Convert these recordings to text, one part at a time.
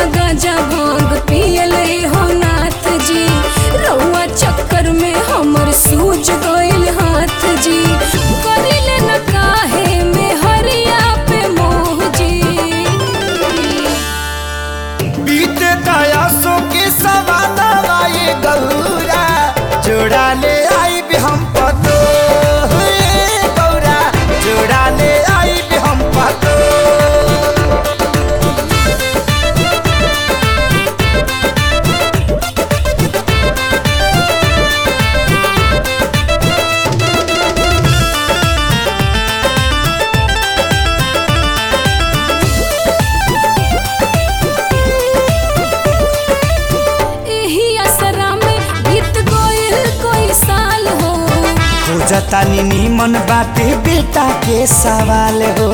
गांजा भांग पियले हो नाथ जी रउआ चक्कर में हमर सूझ गइल हाथ जी करिले न काहे में हरिया पे मोह जी बीते दयासों के सवाना वाए गौरा जोड़ा ले आई भी हम पतो हे गौरा जोड़ा ले आई भी हम पतो एही असरा में बीत गइल कोई साल हो खोजता नीमन बाटे बेटा के सवाल हो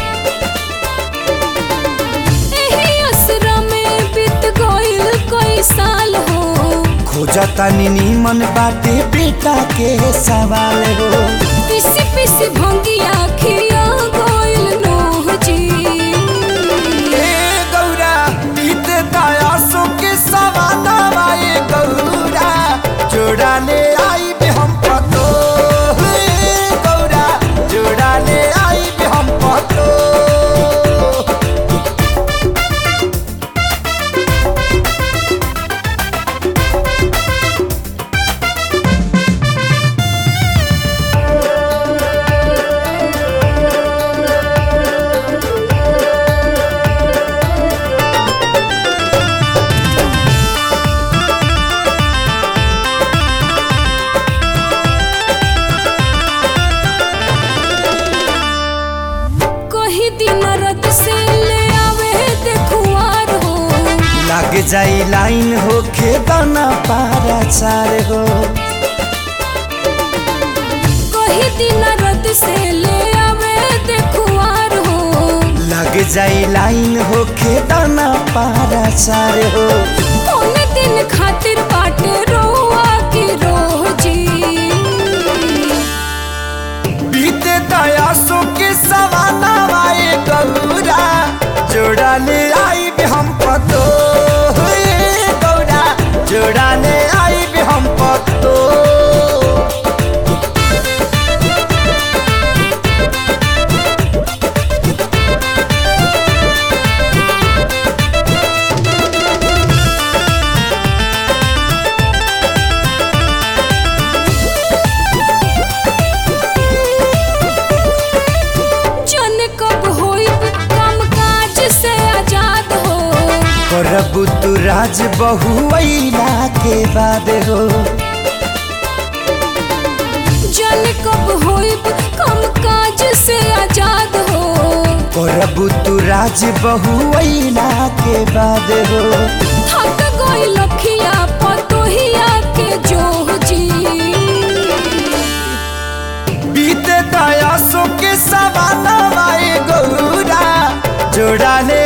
एही असरा में बीत गइल कोई साल हो खोजता नीमन बाटे बेटा के सवाल हो पिसी पिसी भंगिया खिया गइल नोह जी ए गौरा बीते दयासों के सवाना वाए गौरा जोड़ा ले आई भी हम पतो हे गौरा जोड़ा ले आई भी हम पतो कही दिन रत से ले आवे देखुआर हो लग जाई लाइन हो दाना पारा चार हो कही दिन रत से ले आवे देखुआर हो लग जाई लाइन हो दाना पारा चार हो कौन दिन खातिर बाटे रोआ की रोह जी बीते दयासों के सवाना वाए गौरा जोड़ा ले आई भी हम पतो हे गौरा जोड़ा ले आई भी हम पतो जन कब होई काम काज से आजाद हो करबू तू राज बहुला के बाद हो जन कब होई काम काज से आजाद हो करबू तू राज बहुला के बाद हो थक गई लखिया पतोहिया के जोह जी बीते दयासों के सवाना वाए गौरा जोड़ा ले